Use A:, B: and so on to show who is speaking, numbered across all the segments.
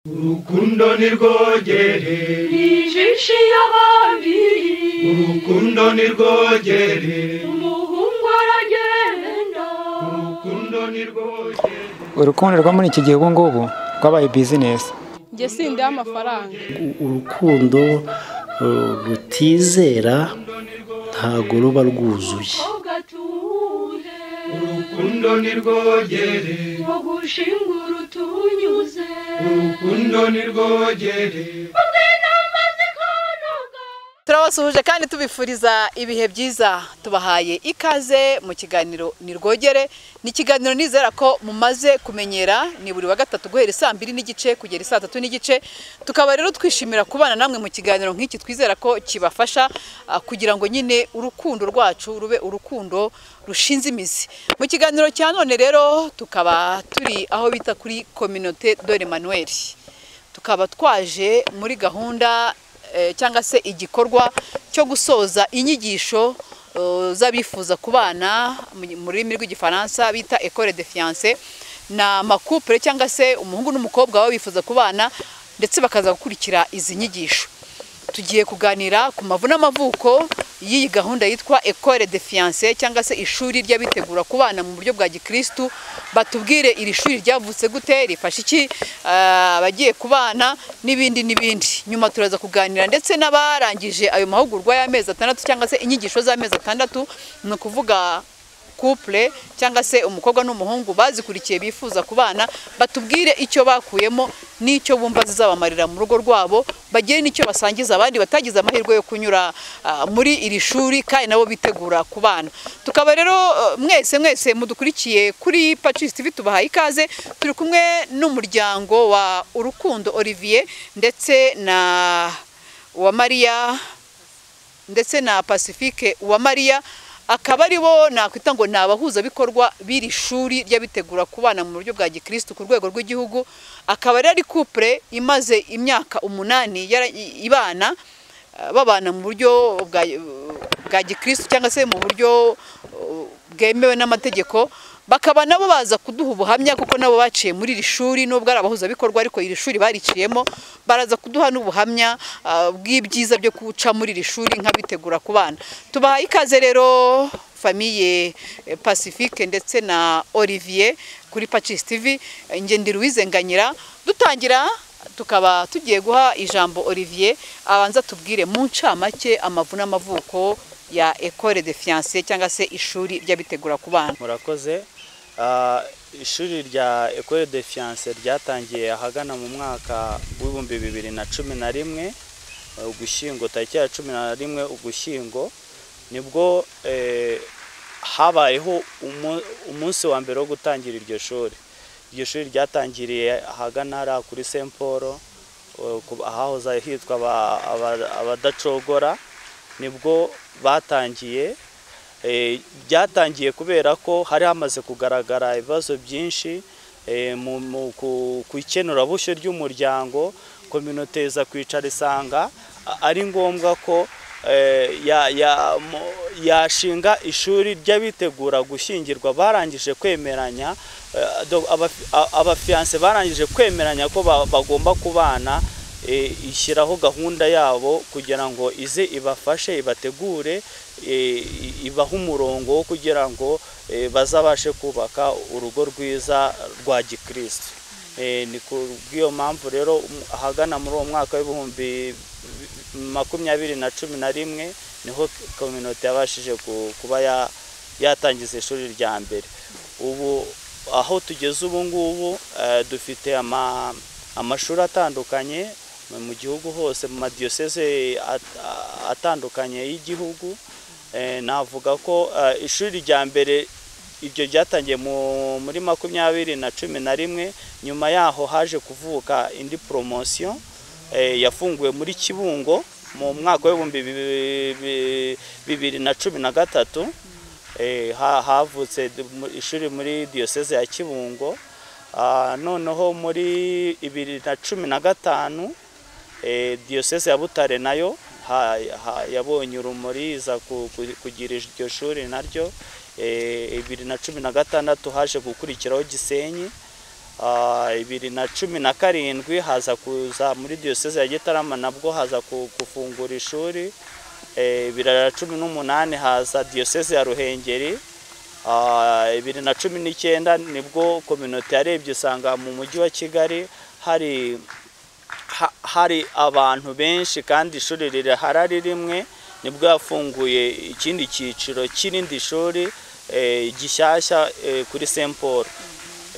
A: urukundo ni rwogere
B: ijisho y'ababiri
A: urukundo ni rwogere
B: umuhungu aragenda
A: urukundo ni rwogere
C: urukundo rwo muri iki gihe ubu ngubu rwabaye bizinesi
D: njye sindiye amafaranga
E: urukundo uh, rutizera ntago ruba rwuzuye
B: ahubwo atuhe
A: urukundo ni rwogere
B: ngo gushingura utunyuze
A: urukundo ni rwogere
D: turabasuhuje kandi tubifuriza ibihe byiza tubahaye ikaze mu kiganiro ni rwogere ni ikiganiro nizera ko mumaze kumenyera ni buri wa gatatu guhera isaa mbiri n'igice kugera isaa tatu n'igice tukaba rero twishimira kubana namwe mu kiganiro nk'iki twizera ko kibafasha ah, kugira ngo nyine urukundo rwacu rube urukundo rushinze imizi mu kiganiro cya none rero tukaba turi aho bita kuri kominote dore manuel tukaba twaje muri gahunda eh, cyangwa se igikorwa cyo gusoza inyigisho eh, z'abifuza kubana mu- mu rurimi rw'igifaransa bita école de fiance ni amakupure cyangwa se umuhungu n'umukobwa baba bifuza kubana ndetse bakaza gukurikira izi nyigisho tugiye kuganira ku mavu n'amavuko y'iyi gahunda yitwa école de fiance cyangwa se ishuri ry'abitegura kubana mu buryo bwa gikristu batubwire iri shuri ryavutse gute rifasha iki ah, abagiye kubana n'ibindi n'ibindi nyuma turaza kuganira ndetse n'abarangije ayo mahugurwa y'amezi atandatu cyangwa se inyigisho z'amezi atandatu ni ukuvuga couple cyangwa se umukobwa n'umuhungu bazikurikiye bifuza kubana batubwire icyo bakuyemo n'icyo bumva zizabamarira mu rugo rwabo bagire n'icyo basangiza abandi batagize amahirwe yo kunyura ah, muri iri shuri kandi nabo bitegura kubana tukaba rero eh, mwese mwese mudukurikiye kuri Pacis TV tubahaye ikaze turi kumwe n'umuryango wa Urukundo Olivier ndetse na wa Maria ndetse na pacifique wa mariya akaba ari bo nakwita ngo ni abahuzabikorwa b'iri shuri ry'abitegura kubana mu buryo bwa gikristu ku rwego rw'igihugu akaba rero ari kupure imaze imyaka umunani yara- i- ibana eh, babana mu buryo bwa bwa gikristu cyangwa se mu buryo eh, bwemewe n'amategeko bakaba nabo baza kuduha ubuhamya kuko nabo baciye muri iri shuri nubwo ari abahuzabikorwa ariko iri shuri bariciyemo baraza kuduha n'ubuhamya ah, bw'ibyiza byo guca muri iri shuri nk'abitegura ku bana tubahaye ikaze rero famiye eh, pacifique ndetse na olivier kuri pacis tv Eh, njye ndi Louise Nganyira dutangira tukaba tugiye guha ijambo olivier abanza tubwire mu ncamake amavu n'amavuko ya école de fiance cyangwa se ishuri ry'abitegura ku bana
F: murakoze Ah, ishuri rya ecole de fiance ryatangiye ahagana mu mwaka w'ibihumbi bibiri na cumi na rimwe eh, ugushyingo tariki ya cumi na rimwe ugushyingo nibwo eh, habayeho umu- umunsi wa mbere wo gutangira iryo shuri iryo shuri ryatangiriye ahagana hariya kuri st paul eh, ku- ahahoze hitwa aba- aba- abadacogora nibwo batangiye Eh, byatangiye kubera ko hari hamaze kugaragara ibibazo byinshi eh, mu- mu- ku ku ikenurabushyo ry'umuryango kominote iza kwicara isanga a- ari ngombwa ko eh, ya- ya- mo- yashinga ishuri ry'abitegura gushyingirwa barangije kwemeranya eh, do- abafi- a- abafiyanse barangije kwemeranya ko ba- bagomba kubana eh, ishyiraho gahunda yabo kugira ngo ize ibafashe ibategure eh, ibahe umurongo wo kugira ngo eh, bazabashe kubaka urugo rwiza rwa gikristo Eh, ni ku bw'iyo mpamvu rero um- ahagana muri uwo mwaka w'ibihumbi bi- makumyabiri na cumi na rimwe niho kominote yabashije ku- kuba ya- yatangiza ishuri rya mbere ubu aho tugeze ubu ngubu eh, dufite ama- amashuri atandukanye mu- mu gihugu hose mu madiyoseze at- a- atandukanye y'igihugu Eh, navuga ko eh, ishuri rya mbere ibyo byatangiye mu- muri makumyabiri na cumi na rimwe nyuma yaho haje kuvuka indi poromosiyo eh, yafunguwe muri kibungo mu mwaka w'ibihumbi bibi- bi- bibiri na cumi na gatatu Eh, ha- havutse d- mu- ishuri muri diyoseze ya kibungo Ah, noneho muri bibiri na cumi na gatanu eh, diyoseze ya butare nayo ha- ha- yabonye urumuri iza ku- ku- kugira iryo shuri naryo Eh, bibiri na cumi na gatandatu haje gukurikiraho gisenyi Ah, bibiri na cumi na karindwi haza kuza muri diyoseze ya gitarama nabwo haza ku- gufungura ishuri Eh, bibiri na cumi n'umunani haza diyoseze ya ruhengeri Ah, bibiri na cumi n'icyenda nibwo kominote yarebye isanga mu mujyi wa kigali hari ha- hari abantu benshi kandi ishuri rirahari ari rimwe nibwo yafunguye ikindi cyiciro cy'irindi shuri eh, gishyashya eh, kuri Saint Paul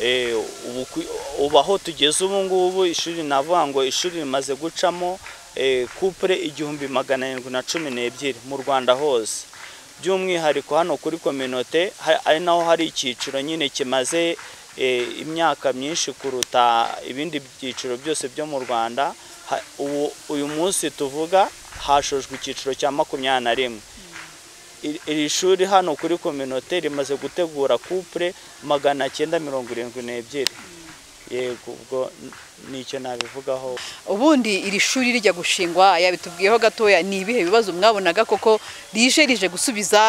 F: Eh, ubu ku- ubu aho tugeze ubu ngubu ishuri navuga ngo ishuri rimaze gucamo eh, kupure igihumbi magana arindwi na cumi n'ebyiri mu rwanda hose by'umwihariko hano kuri kominote ha- ari naho hari icyiciro nyine kimaze eh, imyaka myinshi kuruta ibindi byiciro byose byo mu rwanda Ha- ubu- uyu munsi tuvuga hashojwe icyiciro cya makumyabiri na rimwe iri iri shuri hano kuri kominote rimaze gutegura kupure magana cyenda mirongo irindwi n'ebyiri yego ubwo n- nicyo nabivugaho
D: ubundi iri shuri rijya gushingwa yabitubwiyeho gatoya ni ibihe bibazo mwabonaga koko rije rije gusubiza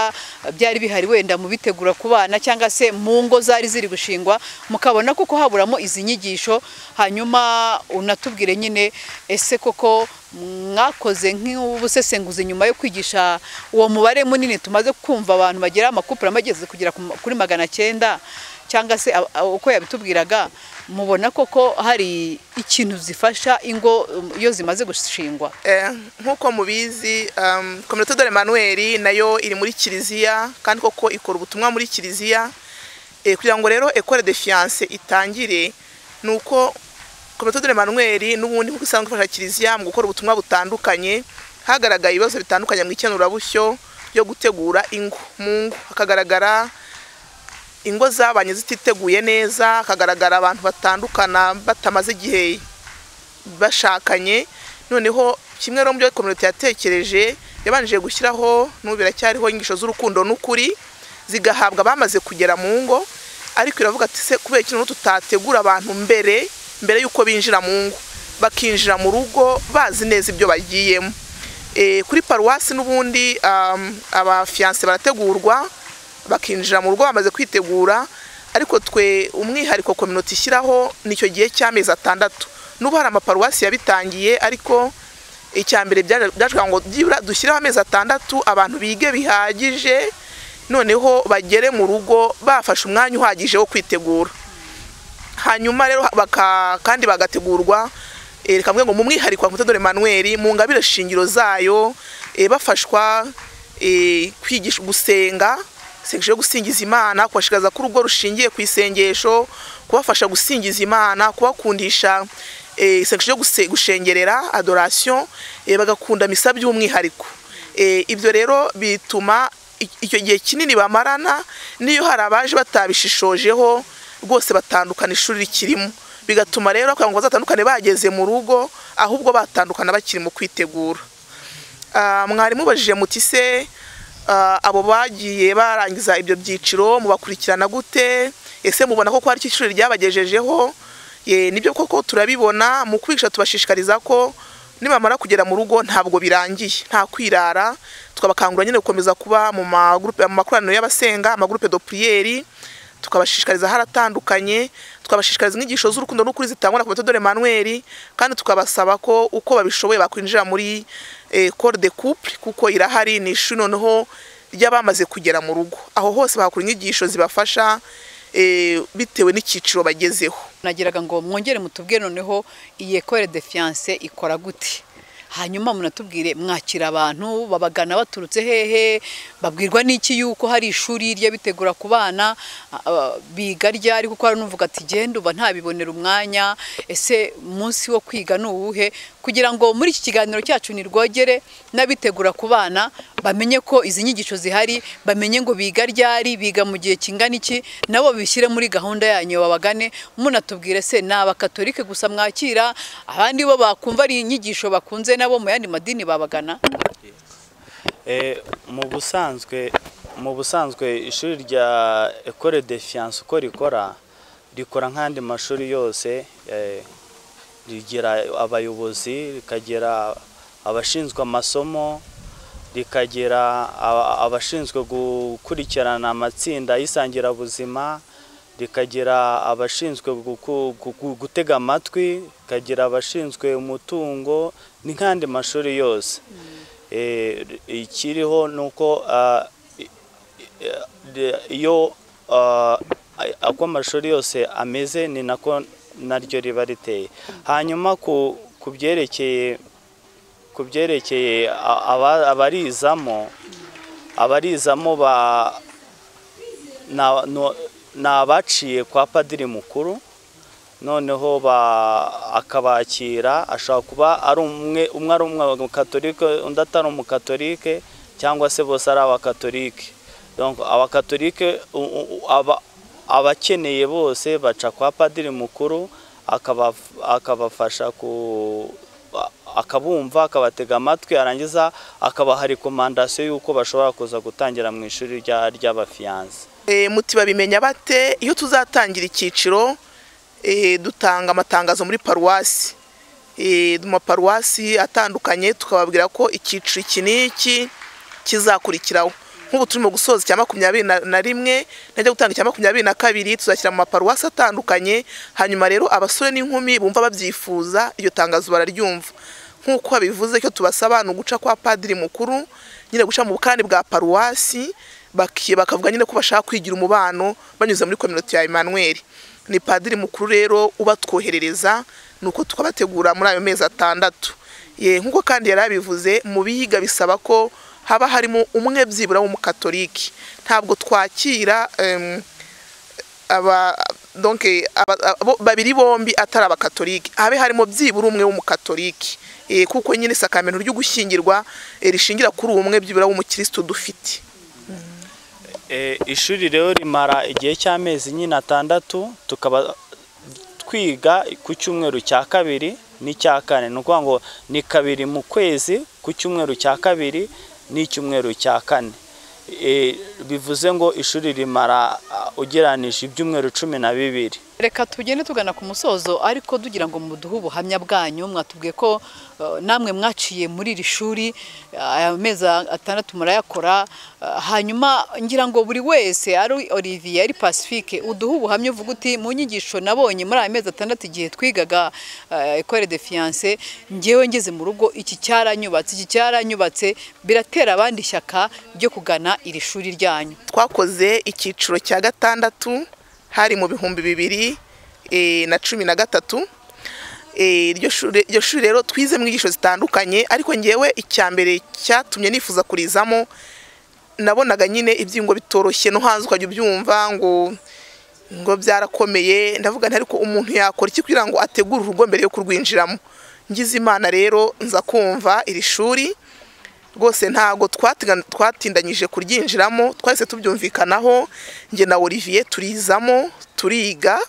D: byari bihari wenda mu bitegura ku bana cyangwa se mu ngo zari ziri gushingwa mukabona koko haburamo izi nyigisho hanyuma unatubwire nyine ese koko mwakoze nk'ubusesenguzi nyuma yo kwigisha uwo mubare munini tumaze kumva abantu bagera amakupura amageze kugera ku ma- kuri magana cyenda cyangwa se ab- ab- uko yabitubwiraga mubona koko hari ikintu zifasha ingo um, iyo zimaze gushingwa
G: Eh, nk'uko mubizi um, kominote de Emmanuel nayo iri muri kiliziya kandi koko ikora ubutumwa muri kiliziya eh, kugira ngo rero ekore de fiance itangire ni uko kominote de Emmanuel n'ubundi nk'uko isanzwe ifasha kiliziya mu gukora ubutumwa butandukanye hagaragaye ibibazo bitandukanye mu ikenurabushyo ryo gutegura ingo mu ngo hakagaragara ingo zabanye zititeguye neza hakagaragara abantu batandukana batamaze igihe bashakanye noneho kimwe no mu byo kominote yatekereje yabanje gushyiraho n'ubu biracyariho inyigisho z'urukundo n'ukuri zigahabwa abamaze kugera mu ngo ariko iravuga ati se kubera ikintu tutategura abantu mbere mbere y'uko binjira mu ngo bakinjira mu rugo bazi neza ibyo bagiyemo Eh, kuri paruwasi n'ubundi um, abafiyanse barategurwa bakinjira mu rugo bamaze kwitegura ariko twe umwihariko kominote ishyiraho nicyo gihe cy'amezi atandatu n'ubu hari amaparuwasi yabitangiye ariko icya mbere byaje- byaje ngo byibura dushyireho amezi atandatu abantu bige bihagije noneho bagere mu rugo bafashe umwanya uhagije wo kwitegura hanyuma rero baka, kandi bagategurwa eh, reka mvuge ngo mu mwihariko wa Mutadore Emmanuel mu ngabire shingiro zayo eh, bafashwa eh, kwigisha gusenga isengesho yo gusingiza imana kubashikaza ko urugo rushingiye ku isengesho kubafasha gusingiza imana kubakundisha eh, isengesho yo guse- gushengerera adoration eh, bagakunda misa by'umwihariko Eh, ibyo rero bituma i- icyo gihe kinini bamarana n'iyo hari abaje batabishishojeho rwose batandukana ishuri rikirimo bigatuma rero kugira ngo bazatandukane bageze mu rugo ahubwo batandukana bakiri mu kwitegura Ah, mwarimu ubajije muti se ah, abo bagiye barangiza ibyo byiciro mubakurikirana gute ese mubona ko ko hari icyo ishuri ryabagejejeho Ye, nibyo koko turabibona mu kwigisha tubashishikariza ko nibamara kugera mu rugo ntabwo birangiye nta kwirara tukabakangura nyine gukomeza kuba mu magurupe- mu makoraniro y'abasenga amagurupe do priere tukabashishikariza haratandukanye tukabashishikariza inyigisho z'urukundo n'ukuri zitangwa na Komite Dore Manuel kandi tukabasaba ko uko babishoboye bakwinjira muri eh, Corps de Couple kuko irahari ni ishuri noneho ry'abamaze kugera mu rugo aho hose bahakura inyigisho zibafasha eh, bitewe n'ikiciro bagezeho
D: nagiraga ngo mwongere mutubwire noneho iyi ecole de fiance ikora gute hanyuma munatubwire mwakira abantu babagana baturutse hehe babwirwa n'iki yuko hari ishuri ry'abitegura ku bana a- a- biga ryari kuko hari n'uvuga ati genda uba ntabibonera umwanya ese munsi wo kwiga ni uwuhe kugira ngo muri iki kiganiro cyacu ni rwogere n'abitegura ku bana bamenye ko izi nyigisho zihari bamenye ngo biga ryari biga mu gihe kingana iki nabo bishyire muri gahunda yanyu babagane munatubwire se ni abakatolike gusa mwakira abandi bo bakumva ari inyigisho bakunze nabo mu yandi madini babagana
F: Eh, mu busanzwe mu busanzwe ishuri rya Ecole de Fiance uko rikora rikora nk'andi mashuri yose eh, rigira abayobozi rikagira abashinzwe amasomo rikagira aba- abashinzwe gukurikirana amatsinda y'isangirabuzima rikagira abashinzwe guku- guku- gutega amatwi rikagira abashinzwe umutungo n'andi mashuri yose Eh, ikiriho ni uko ah, i- i- de- iyo ah, uko amashuri yose ameze ni nako naryo riba riteye hanyuma ku- ku byerekeye ku byerekeye a- aba- abarizamo abarizamo ba na- no- ni abaciye kwa padiri mukuru noneho ba- akabakira ashobora kuba ari umwe umwe ari umukatolike undi atari umukatolike cyangwa se bose ari abakatolike Donc, abakatolike u- u- aba- abakeneye bose baca kwa padiri mukuru akabaf- akabafasha ku akabumva akabatega amatwi yarangiza akabaha rekomandasiyo y'uko bashobora kuza gutangira mu ishuri rya- ry'abafiyanse
G: Eh, muti babimenya bate iyo tuzatangira icyiciro eh, dutanga amatangazo muri paruwasi Eh, mu maparuwasi atandukanye tukababwira ko icyiciro iki n'iki kizakurikiraho nk'ubu turimo gusoza icya makumyabiri na- na rimwe najya gutanga icya makumyabiri na kabiri tuzashyira mu maparuwasi atandukanye hanyuma rero abasore n'inkumi bumva babyifuza iryo tangazo bararyumva nk'uko babivuze cyo tubasaba ni uguca kwa padiri mukuru nyine guca mu bukani bwa paruwasi baki- bakavuga nyine ko bashaka kwigira umubano banyuze muri kominoti ya Emmanuel ni padiri mukuru rero ubatwoherereza ni uko tukabategura muri ayo mezi atandatu ye nk'uko kandi yari abivuze mu biga bisaba ko haba harimo umwe byibura w'umukatoliki ntabwo twakira em, aba donc aba- abo- babiri bombi atari abakatoliki habe harimo byibura umwe w'umukatoliki Eh, kuko nyine isakamento ryo gushyingirwa eh, rishingira kuri uwo umwe byibura w'umukristo dufite
F: Eh, ishuri rero rimara igihe cy'amezi nyine atandatu tukaba twiga ku cyumweru cya kabiri n'icya kane ni ukuvuga ngo ni kabiri mu kwezi ku cyumweru cya kabiri n'icyumweru cya kane Eh, bivuze ngo ishuri rimara ah, ugereranije ibyumweru cumi na bibiri
D: reka tugende tugana ku musozo ariko dugira ngo muduhe ubuhamya bwanyu mwatubwiye ko eh, namwe mwaciye muri iri shuri eh, aya mezi atandatu murayakora eh, hanyuma ngira ngo buri wese ari Olivier ari Pacifique uduhe ubuhamya uvuga uti mu nyigisho nabonye muri aya mezi atandatu igihe twigaga eh, école de fiance ngewe ngeze mu rugo iki cyaranyubatse iki cyaranyubatse biratera abandi ishyaka ryo kugana iri shuri ryanyu
G: twakoze icyiciro cya gatandatu hari mu bihumbi bibiri eh, na cumi na gatatu Eh, iryo shuri iryo shuri rero twize mu nyigisho zitandukanye ariko ngewe icya mbere cyatumye nifuza kurizamo nabonaga nyine ibyiyungo bitoroshye no hanze ukajya ubyumva ngo ngo byarakomeye ndavuga nti ariko umuntu yakora iki kugira ngo ategure urugo mbere yo kurwinjiramo ngize imana rero nza kumva iri shuri rwose ntago twatigan- twatindanyije kuryinjiramo twahise tubyumvikanaho njye na Olivier turizamo turiga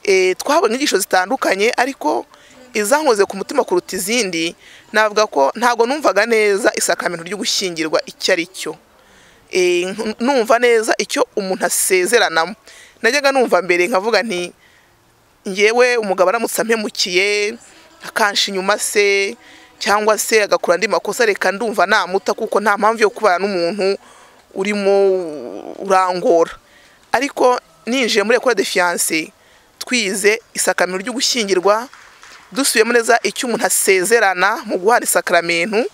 G: Eh, twabonye inyigisho zitandukanye ariko izankoze ku mutima kuruta izindi navuga ko ntago numvaga neza isakamento ryo gushyingirwa icyo ari cyo Eh, nk- numva neza icyo umuntu asezeranamo najyaga numva mbere nkavuga nti ngewe umugabo aramutse ampemukiye akansha inyuma se cyangwa se agakora andi makosa reka ndumva namuta kuko nta mpamvu yo kubana n'umuntu urimo urangora ariko ninjiye muri ekora de fiyanse twize isakamiro ryo gushyingirwa dusubiyemo neza icyo umuntu asezerana mu guhana isakaramentu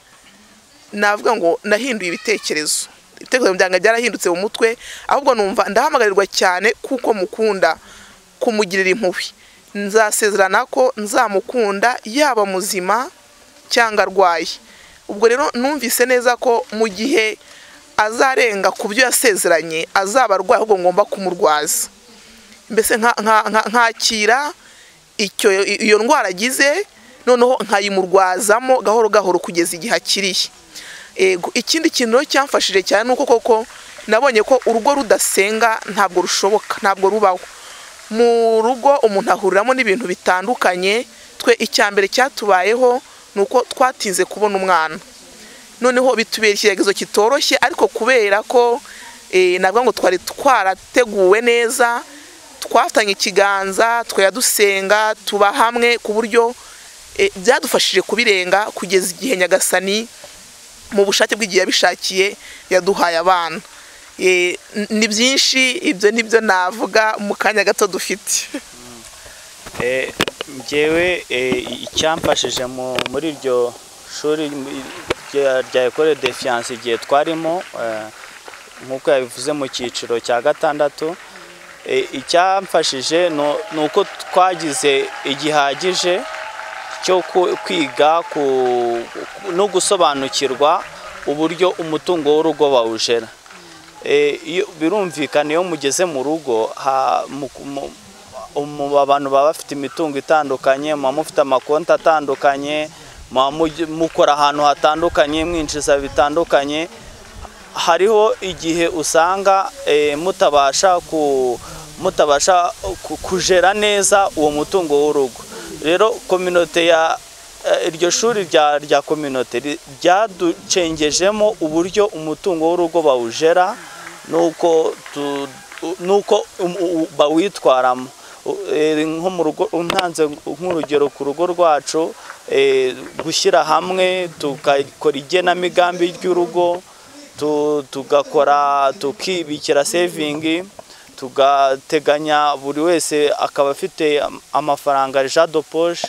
G: navuga ngo nahinduye ibitekerezo ibitekerezo byanjye byarahindutse mu mutwe ahubwo numva ndahamagarirwa cyane kuko mukunda kumugirira impuhwe nzasezerana ko nzamukunda yaba muzima cyangwa arwaye ubwo rero numvise neza ko mu gihe azarenga ku byo yasezeranye azaba arwaye ahubwo ngomba kumurwaza mbese nka- nka- nka- nkakira icyo iyo ndwara agize noneho nkayimurwazamo gahoro gahoro kugeza igihe akiriye Ego, ikindi kintu rero cyamfashije cyane ni uko koko nabonye ko urugo rudasenga ntabwo rushoboka ntabwo rubaho mu rugo umuntu ahuriramo n'ibintu bitandukanye twe icya mbere cyatubayeho ni uko twatinze kubona umwana noneho bitubera ikigeragezo kitoroshye ariko kubera ko eh, navuga ngo twari twarateguwe neza twafatanye ikiganza twari dusenga tuba hamwe ku buryo eh, byadufashije kubirenga kugeza igihe nyagasani mu bushake bw'igihe yabishakiye yaduhaye abana Eh, n- ni byinshi ibyo nibyo navuga mu kanya gato dufite
F: Eh, njyewe eh, icyamfashije mu- muri iryo shuri m- rya- rya Ecole de Sciences igihe twarimo eh, nk'uko yabivuze mu cyiciro cya gatandatu eh, icyamfashije nu- ni uko twagize igihagije cyo ku- kwiga ku- no gusobanukirwa uburyo umutungo w'urugo bawujera Eh, iyo- birumvikana iyo mugeze mu rugo ha- mu- mu- umu- abantu baba bafite imitungo itandukanye muba mufite amakonti atandukanye muba mugi- mukora ahantu hatandukanye mwinjiza bitandukanye hariho igihe usanga eh, mutabasha ku mutabasha ku- kujera neza uwo mutungo w'urugo rero kominote ya eh, iryo shuri rya rya kominote ri- ryaducengejemo uburyo umutungo w'urugo bawujera nuko tu- u- nuko um- u- bawitwaramo U- eh, nko mu rugo ntanze nk'urugero ku rugo rwacu eh, gushyira hamwe tukakora igenamigambi ry'urugo tu- tugakora tukibikira sevingi tugateganya buri wese akaba afite am- amafaranga ja de poche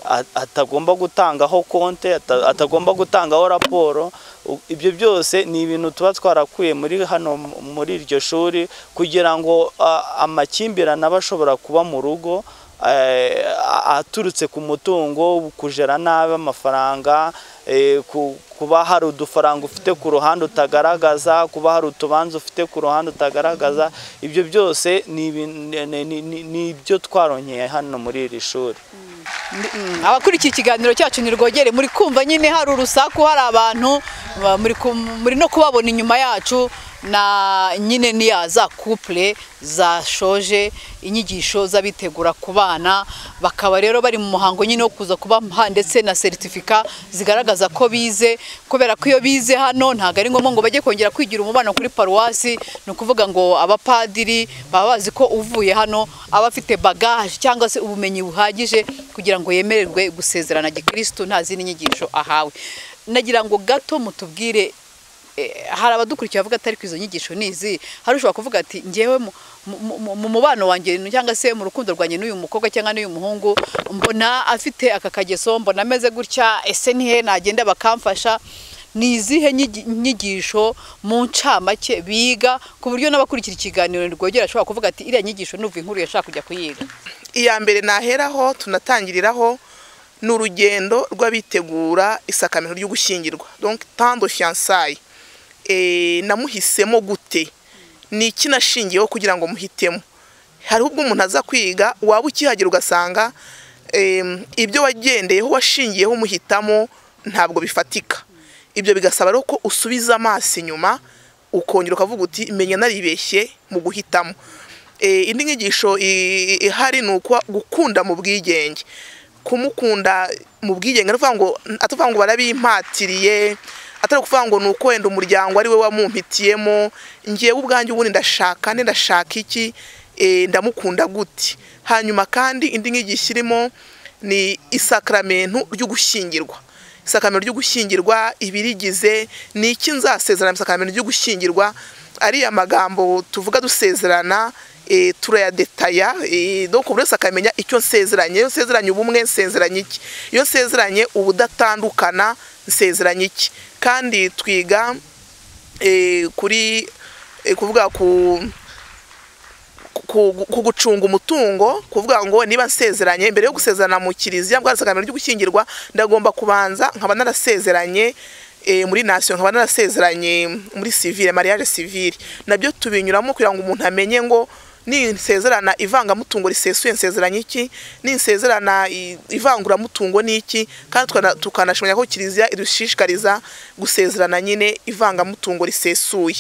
F: a- atagomba gutangaho konte ata- atagomba gutangaho raporo U- ibyo byose ni ibintu tuba twarakuye muri hano m- muri iryo shuri kugira ngo a- amakimbirane aba ashobora kuba mu rugo eh, a- aturutse ku mutungo kujera nabi amafaranga eh, ku- kuba hari udufaranga ufite ku ruhande utagaragaza kuba hari utubanza ufite ku ruhande utagaragaza ibyo byose ni ibin- ni- ni- ni- ni ibyo twarongeye hano muri iri shuri
D: Ndi- mm, abakurikiye ikiganiro cyacu ni rwogere muri kumva nyine hari urusaku hari abantu ba- muri ku- muri no kubabona inyuma yacu na nyine niya za couple zashoje inyigisho z'abitegura ku bana bakaba rero bari mu muhango nyine wo kuza kubaha ndetse na seritifika zigaragaza ko bize kubera ko iyo bize hano ntabwo ari ngombwa ngo bajye kongera kwigira umubano kuri paruwasi ni ukuvuga ngo abapadiri baba bazi ko uvuye hano aba afite bagaje cyangwa se ubumenyi buhagije kugira ngo yemererwe gusezerana gikirisitu nta zindi nyigisho ahawe nagira ngo gato mutubwire eh, hari abadukurikiye bavuga atari ko izo nyigisho ni izi hari ushobora kuvuga ati ngewe mu- mu- mu- mu mubano wanjye cyangwa se mu rukundo rwanjye n'uyu mukobwa cyangwa n'uyu muhungu mbona afite aka kageso mbona ameze gutya ese nihe nagenda bakamfasha ni izihe nyigi- nyigisho mu ncamake biga ku buryo n'abakurikira ikiganiro rwogera ashobora kuvuga ati iriya nyigisho nuva inkuru yashaka kujya kuyiga
G: iya mbere naheraho tunatangiriraho ni urugendo rw'abitegura isakamento ryo gushyingirwa donc tant de fiançailles Eh, namuhisemo gute ni iki nashingiyeho kugira ngo muhitemo hariho ubwo umuntu aza kwiga waba ukihagera ugasanga em, ibyo wagendeyeho washingiyeho umuhitamo ntabwo bifatika ibyo bigasaba rero ko usubiza amaso inyuma ukongera ukavuga uti menya naribeshye mu guhitamo Eh, indi nyigisho i- ihari ni ukuba gukunda mu bwigenge kumukunda mu bwigenge atavuga ngo atavuga ngo barabimpatiriye atari ukuvuga ngo ni uko wenda umuryango ari we wamumpitiyemo ngewe ubwanjye ubundi ndashaka nde ndashaka iki Eh, ndamukunda gute hanyuma kandi indi nyigisho irimo ni isakaramentu ry'ugushyingirwa isakamiro ryo gushyingirwa ibirigize ni iki nzasezerana mu isakamiro ryo gushyingirwa ariya magambo tuvuga dusezerana eh, turayadetaya eh, donc buri wese akamenya icyo nsezeranye iyo nsezeranye ubumwe nsezeranye iki iyo nsezeranye ubudatandukana nsezeranye iki kandi twiga eh, kuri eh, kuvuga ku ku ku gucunga umutungo kuvuga ngo niba nsezeranye mbere yo gusezerana mu kiliziya bwa sakamiro ryo gushyingirwa ndagomba kubanza nkaba narasezeranye eh, muri nation nkaba narasezeranye muri civile mariage civile nabyo tubinyuramo kugira ngo umuntu amenye ngo ninsezerana ivangamutungo risesuye nsezeranye iki ninsezerana i- ivanguramutungo ni iki kandi tukana- tukanashimenya ko kiliziya idushishikariza gusezerana nyine ivangamutungo risesuye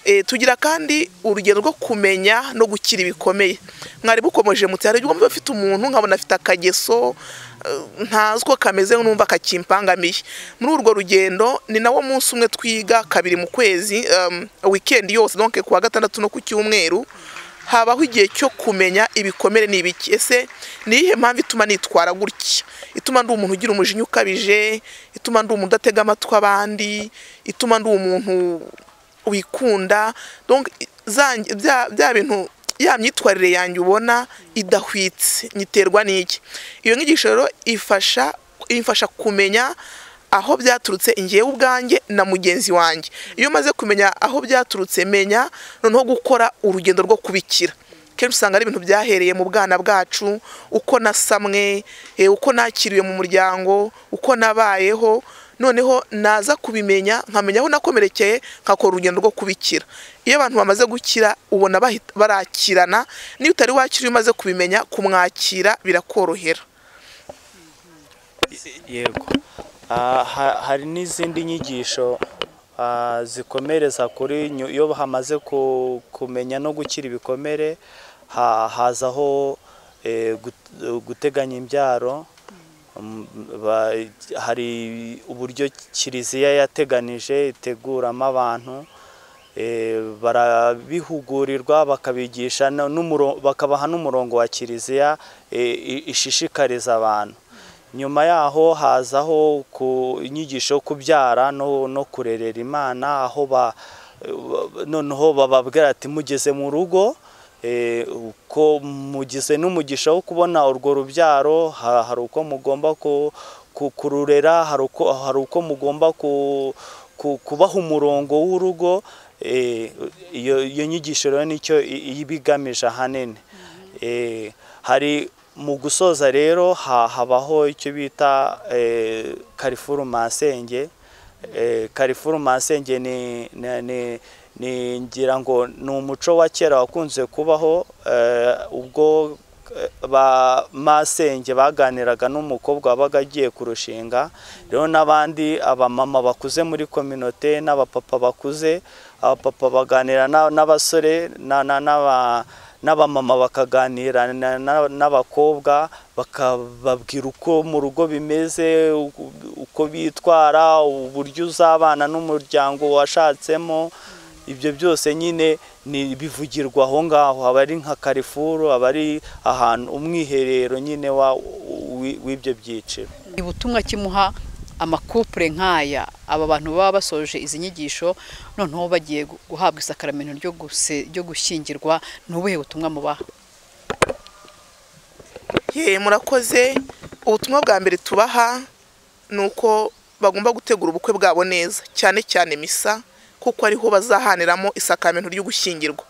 G: Eh, tugira kandi urugendo rwo kumenya no gukira ibikomeye mwari bukomeje muti hari ubwo mba mfite umuntu nkabona afite akageso eh, ntazi uko kameze numva kakimpangamiye muri urwo rugendo ni nawo munsi umwe twiga kabiri mu kwezi um, weekend yose donc ku wa gatandatu no ku cyumweru habaho igihe cyo kumenya ibikomere ni ibiki ese ni iyihe mpamvu ituma nitwara gutya ituma ndi umuntu ugira umujinya ukabije ituma ndi umuntu udatega amatwi abandi ituma ndi umuntu wikunda donc za- bya bya bintu ya myitwarire yanjye ubona idahwitse nyiterwa n'iki iyo nyigisho rero ifasha imfasha kumenya aho byaturutse njyewe ubwanjye na mugenzi wanjye iyo umaze kumenya aho byaturutse menya noneho gukora urugendo rwo kubikira kenshi usanga ari ibintu byahereye mu bwana bwacu uko nasamwe eh, uko nakiriwe mu muryango uko nabayeho noneho naza kubimenya nkamenya aho nakomerekeye nkakora urugendo rwo kubikira iyo abantu bamaze gukira ubona bahita- barakirana n'iyo utari wakira iyo umaze kubimenya kumwakira birakorohera
F: yego Ah, ha- hari n'izindi nyigisho ah, zikomereza kuri nyu- iyo hamaze ku- kumenya no gukira ibikomere ha- hazaho eh, gut- guteganya imbyaro Mm, ba- hari uburyo kiliziya yateganije iteguramo abantu eh, barabihugurirwa bakabigisha no- n'umuro- bakabaha n'umurongo wa kiliziya eh, i- ishishikariza abantu nyuma yaho hazaho ku inyigisho yo kubyara no, no kurerera imana aho ba, noneho bababwira ati mugeze mu rugo eh, uko mugize n'umugisha wo kubona urwo rubyaro ha- hari uko mugomba ku- ku- kururera hari uko hari uko mugomba ku- ku- kubaha umurongo w'urugo eh, iyo iyo nyigisho rero nicyo i- iba igamije ahanini Eh, hari mu gusoza rero ha- habaho icyo bita eh, karifuru masenge Eh, karifuru masenge ni ni- ni- ni ngira ngo ni umuco wa kera wakunze kubaho eh, ubwo eh, ba masenge baganiraga n'umukobwa wabaga agiye kurushinga rero n'abandi abamama bakuze muri kominote n'abapapa bakuze abapapa baganira na- n'abasore na- na- n'aba n'abamama bakaganira na- na- n'abakobwa bakababwira uko mu rugo bimeze uku- uko bitwara uburyo uzabana n'umuryango washatsemo ibyo byose nyine ni bivugirwa aho ngaho aba ari nka karifuru aba ari ahantu umwiherero nyine wa- wi- w'ibyo byiciro
D: ubutumwa kimuha amakupure nk'aya aba bantu baba basoje izi nyigisho noneho bagiye gu- guhabwa isakaramento ryo guse- ryo gushyingirwa ni ubuhe butumwa mubaha
G: ye murakoze ubutumwa bwa mbere tubaha ni uko bagomba gutegura ubukwe bwabo neza cyane cyane misa kuko ariho bazahaniramo isakamento ry'ugushyingirwa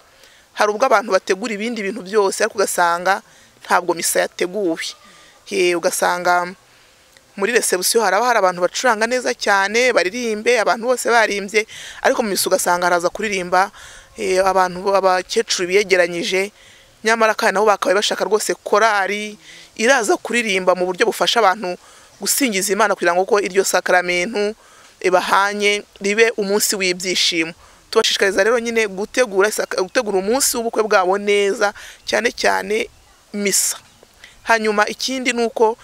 G: hari ubwo abantu bategura ibindi bintu byose ariko ugasanga ntabwo misa yateguwe Ye, ugasanga muri resebusiyo haraba hari abantu bacuranga neza cyane baririmbe abantu bose barimbye ariko mu misa ugasanga haraza kuririmba eh, abantu abakecuru biyegeranyije nyamara kandi nabo bakabaye bashaka rwose korari iraza kuririmba mu buryo bufasha abantu gusingiza imana kugira ngo ko iryo sakaramentu eh, bahanye ribe umunsi w'ibyishimo tubashishikariza rero nyine gutegura isaka- gutegura umunsi w'ubukwe bwabo neza cyane cyane misa hanyuma ikindi ni uko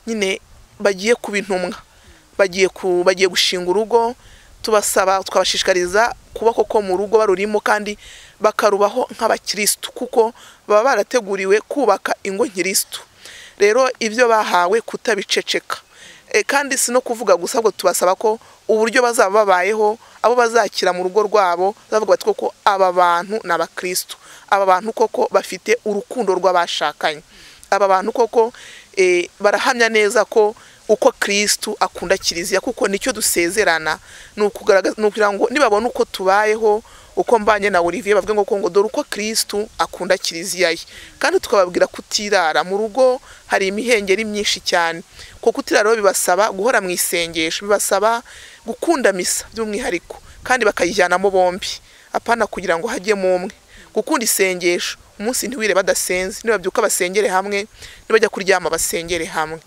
G: nyine bagiye kuba intumwa bagiye ku bagiye gushinga urugo tubasaba twabashishikariza kuba koko mu rugo barurimo kandi bakarubaho nk'abakirisitu kuko baba barateguriwe kubaka ingo nkirisitu rero ibyo bahawe kutabiceceka E, kandi si no kuvuga gusa ahubwo tubasaba ko uburyo bazaba babayeho abo bazakira mu rugo rwabo bavuga bati koko aba bantu ni abakirisitu aba bantu koko bafite urukundo rw'abashakanye aba bantu koko eh, barahamya neza ko uko kirisitu akunda kiliziya kuko nicyo dusezerana ni ukugaragaza- ni ukugira ngo nibabona uko tubayeho uko mbanye na olivier bavuge ngo ngo dore uko kirisitu akunda kiliziya ye kandi tukababwira kutirara mu rugo hari imihengeri myinshi cyane kuko kutirara rero bibasaba guhora mu isengesho bibasaba gukunda misa by'umwihariko kandi bakayijyanamo bombi apana kugira ngo hajyemo umwe gukunda isengesho umunsi ntiwire badasenze nibabyuka basengere hamwe nibajya kuryama basengere hamwe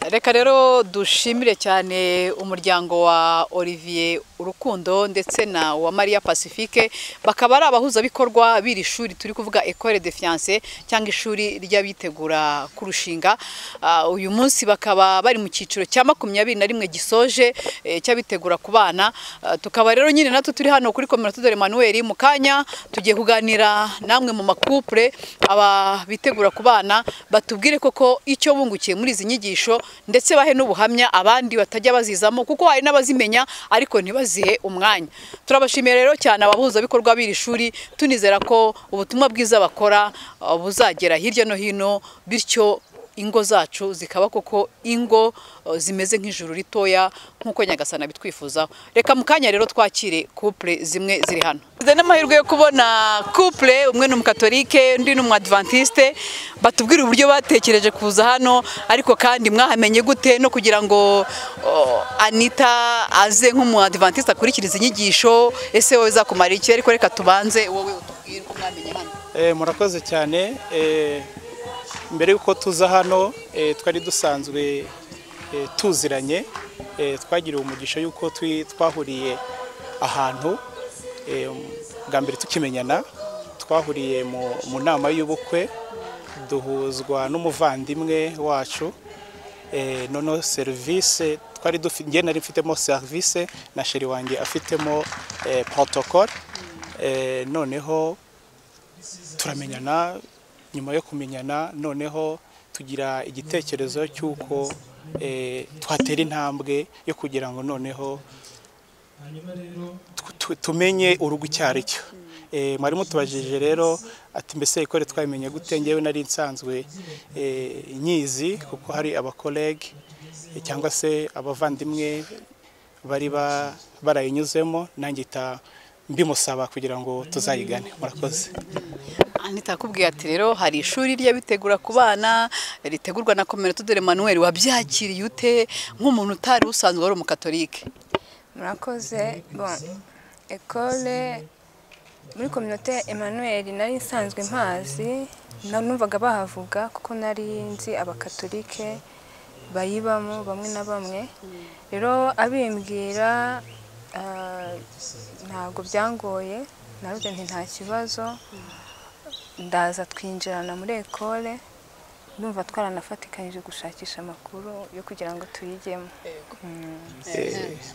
D: reka rero dushimire cyane umuryango wa olivier urukundo ndetse na wa maria pacifique bakaba ari abahuzabikorwa b'iri shuri turi kuvuga ecole de fiance cyangwa ishuri ry'abitegura kurushinga Ah, uyu munsi bakaba bari mu cyiciro cya makumyabiri na rimwe gisoje eh, cy'abitegura ku bana Ah, tukaba rero nyine natwe turi hano kuri komera tudore manuel mu kanya tugiye kuganira namwe mu makupure aba bitegura ku bana batubwire koko icyo bungukiye muri izi nyigisho ndetse bahe n'ubuhamya abandi batajya bazizamo kuko hari n'abazimenya ariko ntibazihe umwanya turabashimiye rero cyane abahuzabikorwa b'iri shuri tunizera ko ubutumwa bwiza bakora uh, buzagera hirya no hino bityo ingo zacu zikaba koko ingo uh, zimeze nk'ijuru ritoya nk'uko nyagasana bitwifuzaho reka mu kanya rero twakire couple zimwe ziri hano tugize n'amahirwe yo kubona couple umwe ni umukatolike undi ni umwadventiste batubwira uburyo batekereje kuza hano ariko kandi mwahamenye gute no kugira ngo uh, anita aze nk'umwadventiste akurikiriza inyigisho ese wowe zakumara iki ariko reka tubanze wowe utubwire uko mwamenye hano
H: Eh, murakoze cyane Eh, mbere y'uko tuza hano eh, twari dusanzwe eh, tuziranye Eh, twagiriwe umugisha y'uko twi- twahuriye ahantu eh, bwa mbere tukimenyana twahuriye mu mu nama y'ubukwe duhuzwa n'umuvandimwe wacu Eh, noneho serivisi twari dufi- njye nari mfitemo serivisi na sheri wanjye afitemo eh, protocole Eh, noneho turamenyana nyuma yo kumenyana noneho tugira igitekerezo cy'uko eh, twatera intambwe yo kugira ngo noneho tu- tu- tumenye urugo icyo ari cyo Eh, mwari mutubajije rero ati mbese ikore twabimenye gute ngewe nari nsanzwe eh, nyizi kuko hari abakolege eh, cyangwa se abavandimwe bari ba- barayinyuzemo nanjye ita mbimusaba kugira ngo tuzayigane murakoze
D: Anita akubwiye ati rero hari ishuri ry'abitegura ku bana ritegurwa na Communauté de Emmanuel wabyakiriye ute nk'umuntu utari usanzwe wari umukatolike
I: murakoze bon ekole muri kominote emmanuel nari nsanzwe mpazi na- numvaga bahavuga kuko nari nzi abakatolike bayibamo bamwe na bamwe rero abimbwira ah, ntabwo byangoye naruze nti nta kibazo ndaza twinjirana muri ekole ndumva twaranafatikanyije gushakisha amakuru yo kugira ngo tuyigemo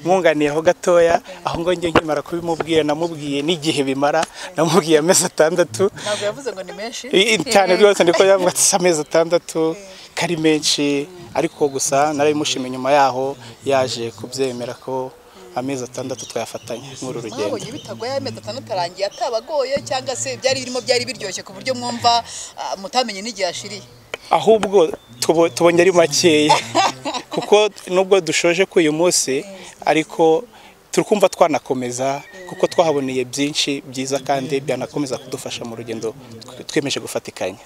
H: mwunganiye aho gatoya aho ngo njye nkimara kubimubwira namubwiye n'igihe bimara namubwiye amezi atandatu
D: ntabwo yavuze ngo ni menshi
H: I- cyane rwose niko yavuga ati "Si amezi atandatu kari menshi ariko gusa narabimushima nyuma yaho yaje kubyemera ko amezi atandatu twayafatanya muri uru rugendo
D: mwabonye bitagoye amezi atandatu arangiye atabagoye cyangwa se byari birimo byari biryoshye ku buryo mwumva ah, mutamenye n'igihe ashiriye
H: ahubwo tubo- tubonye ari makeya kuko nubwo dushoje ko uyu munsi ariko turi kumva twanakomeza kuko twahaboneye byinshi byiza kandi byanakomeza kudufasha mu rugendo tw- twiyemeje gufatikanya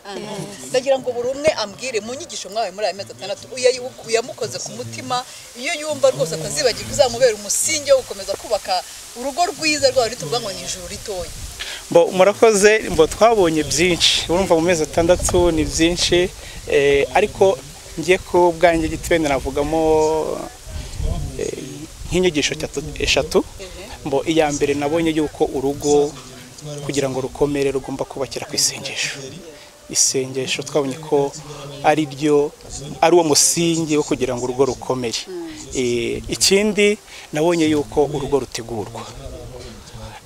D: ndagira ngo buri umwe ambwire mu nyigisho mwawe muri aya mezi atandatu uyayi- uyamukoze ku mutima iyo yumva rwose atazibagirwa uzamubera umusingi wo gukomeza kubaka urugo rwiza rwawe ntituvuga ngo ni ijuru ritoya
H: Mbo, murakoze mbo twabonye byinshi urumva mu mezi atandatu ni byinshi eh, ariko ngiye ku bwanjye gitwende navugamo eh, nk'inyigisho cyatu- eshatu mbo iya mbere nabonye yuko urugo kugira ngo rukomere rugomba kubakira ku isengesho isengesho twabonye ko ari ryo ari uwo musingi wo kugira ngo urugo rukomere Eh, ikindi nabonye yuko urugo rutegurwa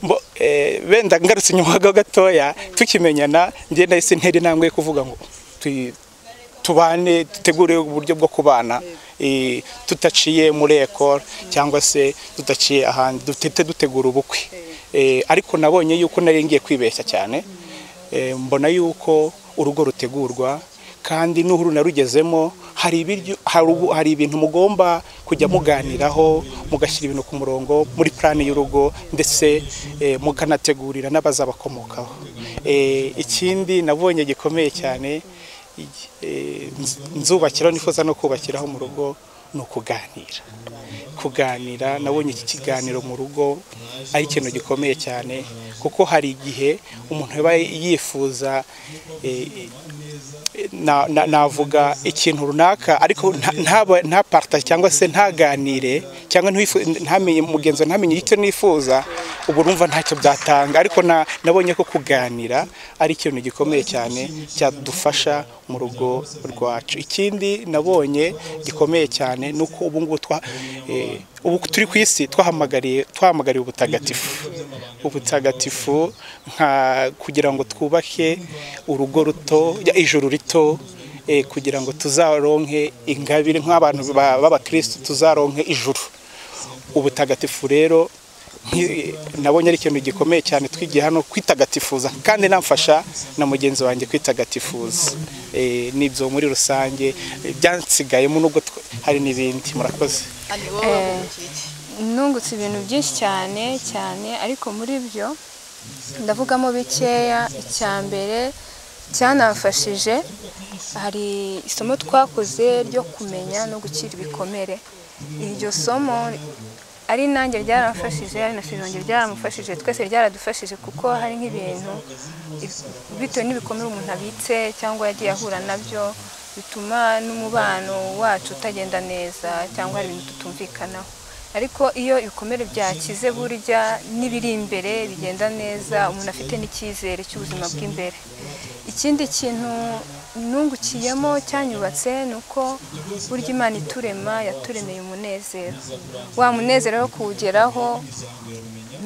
H: Mbo- eh, benda ngarutse nyuma gato gatoya tukimenyana njye nahise ntera intambwe yo kuvuga ngo tu- tubane dutegure uburyo bwo kubana eh, tudaciye muri ekoro cyangwa se tudaciye ahandi dutete dutegura ubukwe Eh, ariko nabonye yuko nari ngiye kwibeshya cyane Eh, mbona yuko urugo rutegurwa kandi n'uhuru narugezemo hari ibiryo hari ubu- hari ibintu mugomba kujya muganiraho mugashyira ibintu ku murongo muri plani y'urugo ndetse eh, mukanategurira n'abazabakomokaho Eh, ikindi nabonye gikomeye cyane igi- eh, nz- nzubakiraho nifuza no kubakiraho mu rugo ni ukuganira kuganira nabonye iki kiganiro mu rugo ari ikintu gikomeye cyane kuko hari igihe umuntu aba yifuza eh, na- na- navuga ikintu runaka ariko nta- ntaba- ntapartage cyangwa se ntaganire cyangwa ntiwifu- ntamenye mugenzi wawe ntamenye icyo nifuza ubu urumva ntacyo byatanga ariko na- nabonye ko kuganira ari ikintu gikomeye cyane cyadufasha mu rugo rwacu ikindi nabonye gikomeye cyane ni uko ubu ngubu twa- eh, ubu turi ku isi twahamagariye twahamagariye ubutagatifu ubutagatifu nka kugira ngo twubake urugo ruto ya- ijuru rito eh, kugira ngo tuzaronke ingabire nk'abantu ba- b'abakristo tuzaronke ijuru ubutagatifu rero nki- nabonye ari ikintu gikomeye cyane twigiye hano kwitagatifuza kandi namfasha na mugenzi wanjye kwitagatifuza Eh, n'ibyo muri rusange eh, byansigayemo nubwo tw- hari n'ibindi murakoze
D: Ani wowe
I: Eh.
D: wavukiye iki?
I: nungutse ibintu byinshi cyane cyane ariko muri byo ndavugamo bikeya icya mbere cyanamfashije hari isomo twakoze ryo kumenya no gukira ibikomere iryo somo ari nanjye ryaramfashije ari na shironge ryaramufashije twese ryaradufashije kuko hari nk'ibintu bitewe n'ibikomere umuntu abitse cyangwa yagiye ahura nabyo bituma n'umubano wacu utagenda neza cyangwa hari ibintu tutumvikanaho ariko iyo ibikomere byakize burya n'ibiri imbere bigenda neza umuntu afite n'icyizere cy'ubuzima bw'imbere ikindi kintu nungukiyemo cyanyubatse ni uko burya imana iturema yaturemeye umunezero wa munezero wo kuwugeraho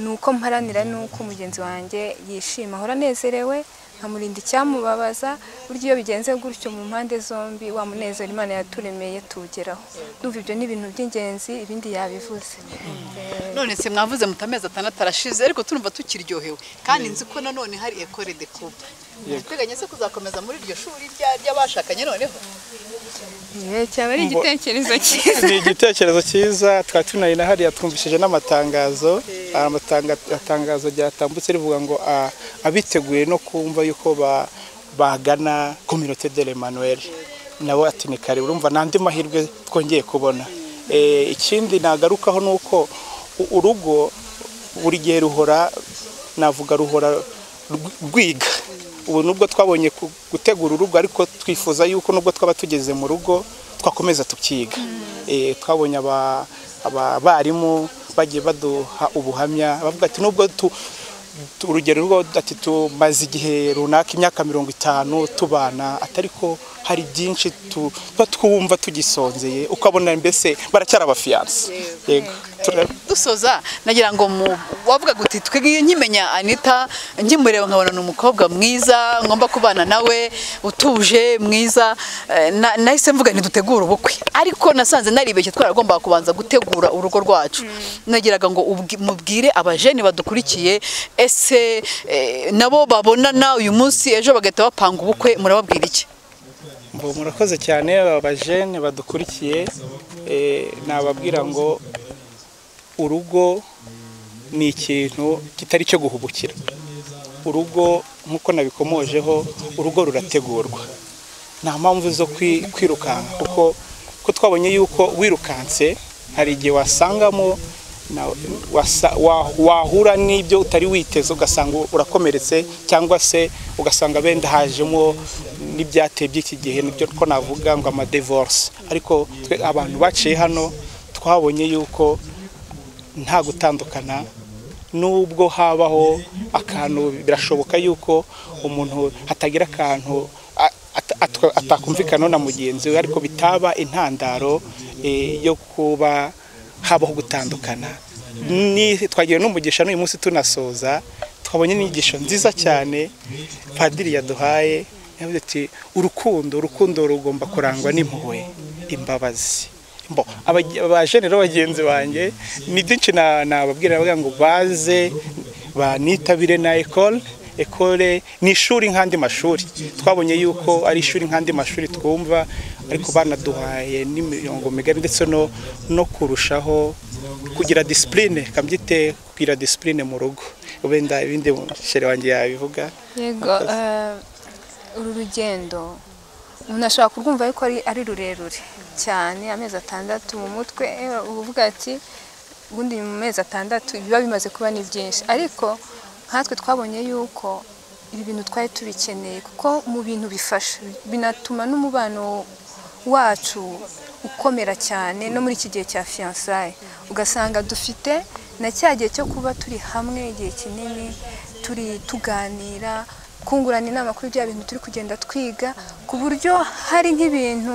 I: ni uko mparanira n'uko mugenzi wanjye yishima ahora anezerewe nkamurinda icyamubabaza burya iyo bigenze gutyo mu mpande zombi wa munezero imana yaturemeye tuwugeraho ndumva ibyo ni ibintu by'ingenzi ibindi yabivuze
D: none se mwavuze muti amezi atandatu arashize ariko turumva tukiryohewe kandi nzi ko nanone hari ekore de kuba twiteganya se kuzakomeza muri iryo shuri rya- ry'abashakanye noneho
I: Eh, cyaba ari igitekerezo cyiza
H: ni igitekerezo cyiza twari tunari na hariya twumvishije n'amatangazo hari amatanga- itangazo ryatambutse rivuga ngo a- abiteguye no kumva yuko ba- bagana kominote de l'Emmanuel nabo ati ni kare urumva n'andi mahirwe twongeye kubona Eh, ikindi nagarukaho ni uko u- urugo buri gihe ruhora navuga ruhora rw- rwiga ubu nubwo twabonye ku- gutegura urugo ariko twifuza yuko nubwo twaba tugeze mu rugo twakomeza tukiga Eh, twabonye aba- abarimu bagiye baduha ubuhamya bavuga ati nubwo tu- tu- urugero rwo ati tumaze igihe runaka imyaka mirongo itanu tubana atari ko hari byinshi tu- tuba twumva tugisonzeye ukabona mbese baracyari abafiyanse yego Tura-
D: dusoza nagira ngo mu wavugaga uti twe nkimenya anita nkimureba nkabona ni umukobwa mwiza ngomba kubana nawe utuje mwiza eh, na- nahise mvuga ntidutegure ubukwe ariko nasanze naribeshye twaragombaga kubanza gutegura urugo rwacu nagiraga ngo ubwi- mubwire abajeni badukurikiye ese eh, nabo babonana uyu munsi ejo bagahita bapanga ubukwe murababwira iki
H: Ngo murakoze cyane abajene badukurikiye eh, nababwira ngo urugo ni ikintu kitari cyo guhubukira urugo nk'uko nabikomojeho urugo rurategurwa nta mpamvu zo kwi- kwirukanka kuko ko twabonye yuko wirukanse hari igihe wasangamo na- wasa- wa- wahura n'ibyo utari witeze ugasanga urakomeretse cyangwa se ugasanga benda hajemo n'ibyateye by'iki gihe nibyo ko navuga ngo amadevorse ariko twe abantu baciye hano twabonye yuko nta gutandukana nubwo habaho akantu birashoboka yuko umuntu hatagira akantu a- at- atwa- atakumvikanaho na mugenzi we ariko bitaba intandaro eh, yo kuba habaho gutandukana Ni- twagiye n'umugisha n'uyu munsi tunasoza twabonye n'inyigisho nziza cyane padiri yaduhaye yavuze ati urukundo urukundo rugomba kurangwa n'impuhwe imbabazi Bo, abaj- abajene rero bagenzi banjye ni byinshi na- nababwira bavuga ngo baze banitabire na ekole ekole ni ishuri nk'andi mashuri twabonye yuko ari ishuri nk'andi mashuri twumva ariko banaduhaye n'imirongo migari ndetse no, no kurushaho kugira disipurine kabyite kugira disipurine mu rugo wenda ibindi shere wanjye yabivuga
I: yego eh, uru rugendo umuntu ashobora kurwumva yuko ari, ari rurerure cyane amezi atandatu mu mutwe eh, uvuga ati ubundi mu mezi atandatu biba bimaze kuba ni byinshi ariko nkatwe twabonye yuko ibi bintu twari tubikeneye kuko mu bintu bifasha binatuma n'umubano wacu ukomera cyane no muri iki gihe cya fiyansaye ugasanga dufite na cya gihe cyo kuba turi hamwe igihe kinini turi tuganira kungurana inama kuri bya bintu turi kugenda twiga ku buryo hari nk'ibintu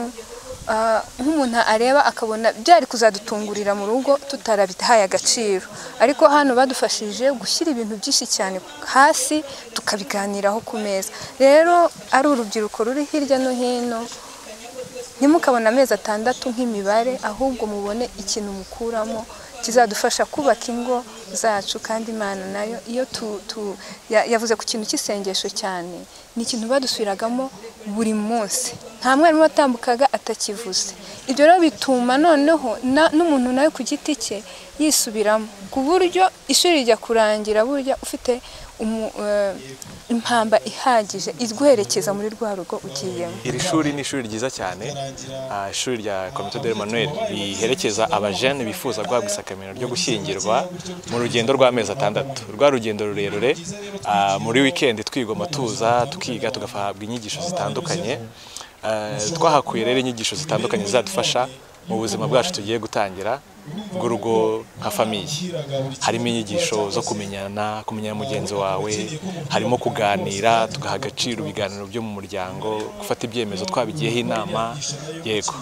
I: ah, nk'umuntu areba akabona byari kuzadutungurira mu rugo tutarabitahaye agaciro ariko hano badufashije gushyira ibintu byinshi cyane hasi tukabiganiraho ku meza rero ari urubyiruko ruri hirya no hino ntimukabone amezi atandatu nk'imibare ahubwo mubone ikintu mukuramo kizadufasha kubaka ingo zacu kandi imana nayo iyo tu- tu- ya- yavuze ku kintu cy'isengesho cyane ni ikintu badusubiragamo buri munsi nta mwarimu watambukaga atakivuze ibyo rero bituma noneho na- n'umuntu nawe ku giti cye yisubiramo ku buryo ishuri rijya kurangira burya ufite umu- eh, impamba ihagije iguherekeza muri rwa rugo ugiyemo
H: iri shuri ni ishuri ryiza cyane ah, ishuri rya komite de manuel riherekeza abajene bifuza guhabwa isakamira ryo gushyingirwa mu rugendo rw'amezi atandatu rwa rugendo rurerure ah, muri wikendi twigoma tuza tukiga tugahabwa inyigisho zitandukanye Ah, twahakuye rero inyigisho zitandukanye zizadufasha mu buzima bwacu tugiye gutangira bw'urugo nka famiye harimo inyigisho zo kumenyana kumenyana mugenzi wawe harimo kuganira tugaha agaciro ibiganiro byo mu muryango gufata ibyemezo twabigiyeho inama yego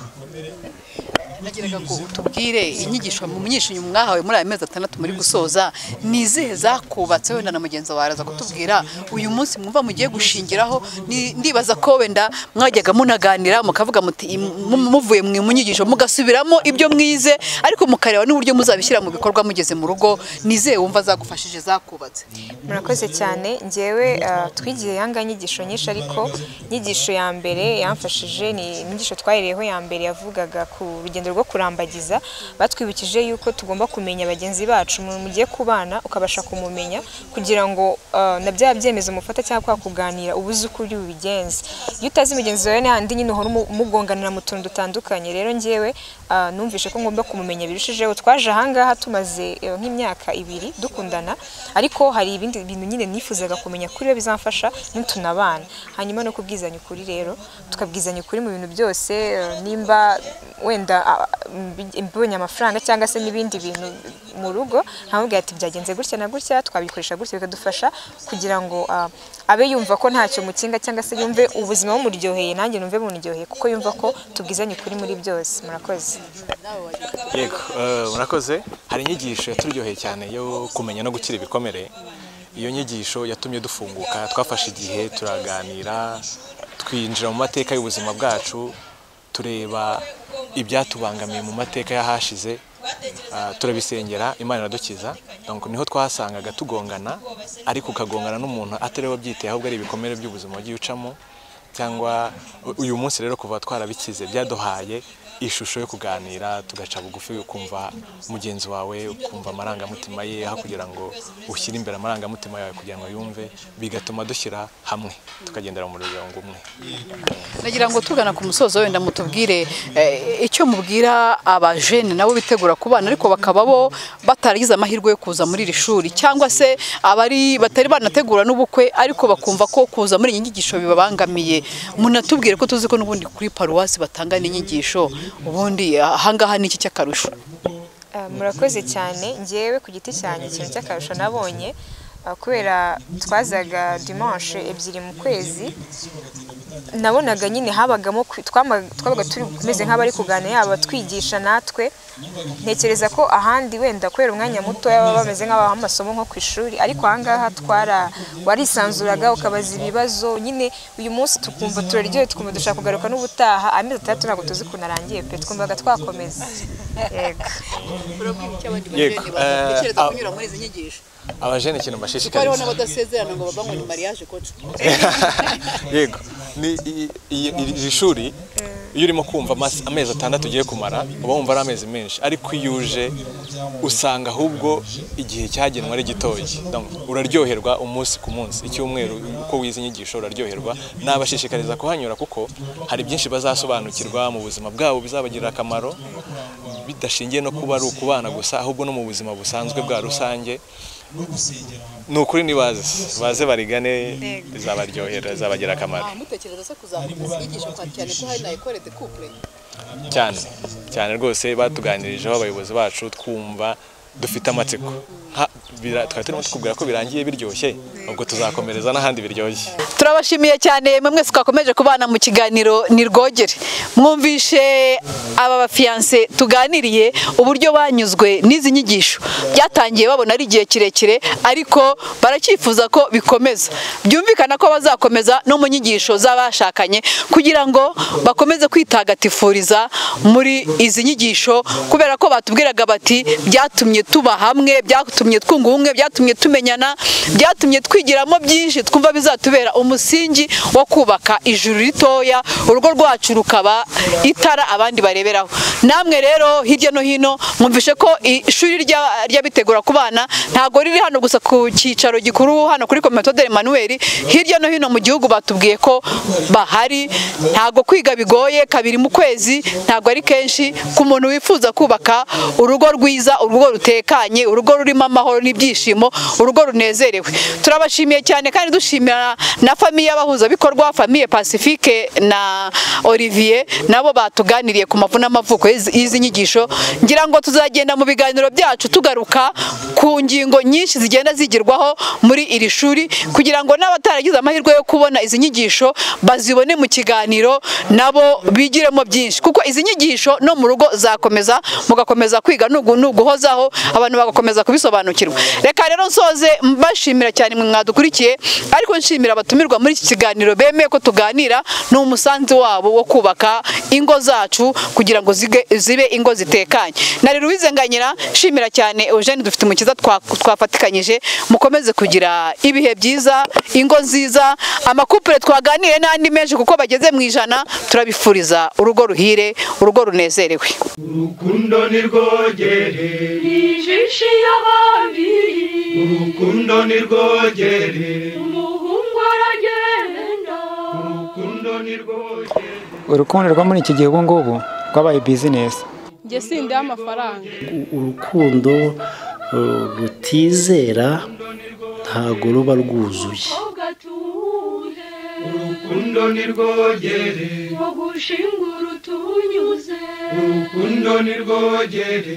D: nagiraga ngo tubwire inyigisho mu myinshi mwahawe muri aya mezi atandatu muri gusoza ni izihe zakubatse wenda na mugenzi wawe araza kutubwira uyu munsi mwumva mugiye gushingiraho ni- ndibaza ko wenda mwajyaga munaganira mukavuga muti "Im- mu- muvuye mu mu nyigisho mugasubiramo ibyo mwize ariko mukareba n'uburyo muzabishyira mu bikorwa mugeze mu rugo ni izihe wumva zagufashije zakubatse
I: murakoze cyane njyewe ah, twigize yanga inyigisho nyinshi ariko inyigisho ya mbere yamfashije ni inyigisho twahereyeho ya mbere yavugaga ku rugendo rwo kurambagiza batwibukije yuko tugomba kumenya bagenzi bacu umuntu mugiye kubana ukabasha kumumenya kugira ngo ah, na bya byemezo mufata cyangwa kwa kuganira uba uzi uko uri bubigenze iyo utazi mugenzi wawe n'ahandi nyine uhora umu- mugonganira mu tuntu dutandukanye rero njyewe ah, numvise ko ngomba kumumenya birushijeho twaje ahangaha tumaze eh, nk'imyaka ibiri dukundana ariko hari ibindi bintu nyine nifuzaga kumenya kuri we bizamfasha nitunabana hanyuma no kubwizanya ukuri rero tukabwizanya ukuri mu bintu byose eh, nimba wenda ah, mbi- mbonye amafaranga cyangwa se n'ibindi bintu mu rugo nkamubwira ati byagenze gutya na gutya twabikoresha gutya bikadufasha kugira ngo ah, abe yumva ko ntacyo mukinga cyangwa se yumve ubuzima bumuryoheye nanjye numve buniryoheye kuko yumva ko tubwizanye ukuri muri byose murakoze
H: yego eh, murakoze hari inyigisho yaturyoheye cyane yo kumenya no gukira ibikomere iyo nyigisho yatumye dufunguka twafashe igihe turaganira twinjira mu mateka y'ubuzima bwacu tureba ibyatubangamiye mu mateka y'ahashize ah, turabisengera imana iradukiza donc niho twasangaga tugongana ariko ukagongana n'umuntu atari we wabyiteye ahubwo ari ibikomere by'ubuzima wagiye ucamo cyangwa u- uyu munsi rero kuva twarabikize byaduhaye ishusho yo kuganira tugaca bugufi ukumva mugenzi wawe ukumva amarangamutima ye aho kugira ngo ushyire imbere amarangamutima yawe kugira ngo yumve bigatuma dushyira hamwe tukagendera mu muryango umwe
D: nagira ngo tugana ku musozo wenda mutubwire eh, icyo mubwira abajene nabo bitegura kubana ariko bakaba bo bataragize amahirwe yo kuza muri iri shuri cyangwa se abari batari banategura n'ubukwe ariko bakumva ko kuza muri iyi nyigisho bibabangamiye munatubwire ko tuzi ko n'ubundi kuri paruwasi batanga n'inyigisho ubundi ahangaha ni iki cy'akarusho
I: Ah, murakoze cyane ngewe ku giti cyanjye ikintu cy'akarusho nabonye ah, kubera twazaga dimanche ebyiri mu kwezi nabonaga nyine habagamo kwi- twama- twabaga turi kumeze nk'abari kuganira yaba twigisha natwe ntekereza ko ahandi wenda kubera umwanya muto baba bameze nk'abaha amasomo nko ku ishuri ariko ahangaha twara warisanzuraga ukabaza ibibazo nyine uyu munsi tukumva turaryohe tukumva dushaka kugaruka n'ubutaha amezi atandatu ntabwo tuzi ukuntu arangiye pe twumvaga twakomeza yego
H: Yego, bajene batekereza eh,
D: kunyura muri izi nyigisho
H: abajene ikintu mbashishikariza
D: n'abadasezerana ngo babanwe ni mariage kocu
H: yego ni i- i- i- iri shuri iyo urimo kumva amasi- amezi atandatu ugiye kumara uba wumva ari amezi menshi ariko iyo uje usanga ahubwo igihe cyagenwe ari gitoya Donc, uraryoherwa umunsi ku munsi icyumweru uko wize inyigisho uraryoherwa nabashishikariza kuhanyura kuko hari byinshi bazasobanukirwa mu buzima bwabo bizabagirira akamaro bidashingiye no kuba ari ukubana gusa ahubwo no mu buzima busanzwe bwa rusange ni ukuri nibaze baze barigane rizabaryohera rizabagira akamaro
D: mutekereza se kuzamuka inyigisho cyane ko hari na ekore de couple
H: cyane cyane rwose batuganirijeho abayobozi bacu twumva dufite amatsiko
J: nka- bira- twari turimo tukubwira ko birangiye biryoshye ubwo tuzakomereza n'ahandi biryoshye
D: turabashimiye cyane mwe mwese twakomeje kubana mu kiganiro ni rwogere mwumvishe aba bafiyanse tuganiriye uburyo banyuzwe n'izi nyigisho byatangiye babona ari igihe kirekire ariko baracyifuza ko bikomeza byumvikana ko bazakomeza no mu nyigisho z'abashakanye kugira ngo bakomeze kwitagatifuriza muri izi nyigisho kubera ko batubwiraga bati byatumye tuba hamwe byatumye twunga ubumwe byatumye tumenyana byatumye twigiramo byinshi twumva bizatubera umusingi wo kubaka ijuru ritoya urugo rwacu rukaba itara abandi bareberaho namwe rero hirya no hino mwumvishe ko ishuri rya- ry'abitegura ku bana ntabwo riri hano gusa ku cyicaro gikuru hano kuri komitodere manuel hirya no hino mu gihugu batubwiye ko bahari ntabwo kwiga bigoye kabiri mu kwezi ntabwo ari kenshi ku muntu wifuza kubaka urugo rwiza urugo rutekanye urugo rurimo amahoro n'ibyishimo urugo runezerewe turabashimiye cyane kandi dushimira na famiye y'abahuzabikorwa famiye pacifique na olivier nabo batuganiriye ku mavu n'amavuko y'izi- y'izi nyigisho ngira ngo tuzagenda mu biganiro byacu tugaruka ku ngingo nyinshi zigenda zigirwaho muri iri shuri kugira ngo n'abataragize amahirwe yo kubona izi nyigisho bazibone mu kiganiro nabo bigiremo byinshi kuko izi nyigisho no mu rugo zakomeza mugakomeza kwiga nugu- nuguhozaho abantu bagakomeza kubisobanukirwa reka rero nsoze mbashimira cyane mwe mwadukurikiye ariko nshimira abatumirwa muri iki kiganiro bemeye ko tuganira ni umusanzu wabo wo kubaka ingo zacu kugira ngo zige- zibe ingo zitekanye na rero nganyira nshimira cyane Eugene dufite umukiza twafatikanyije mukomeze kugira ibihe byiza ingo nziza amakupure twaganire n'andi menshi kuko bageze mu ijana turabifuriza urugo ruhire urugo runezerewe
A: urukundo nirwogere
B: Nijishi y'ababiri
A: urukundo nirwogere
B: umuhungu aragenda
A: urukundo nirwogere
C: urukundo rwo muri iki gihe ubu ngubu rwabaye bizinesi
K: njye sindiha amafaranga
E: urukundo uh, rutizera ntago ruba rwuzuye
B: ugatuhe
A: urukundo nirwogere
B: wogushingura utunyuze
A: urukundo nirwogere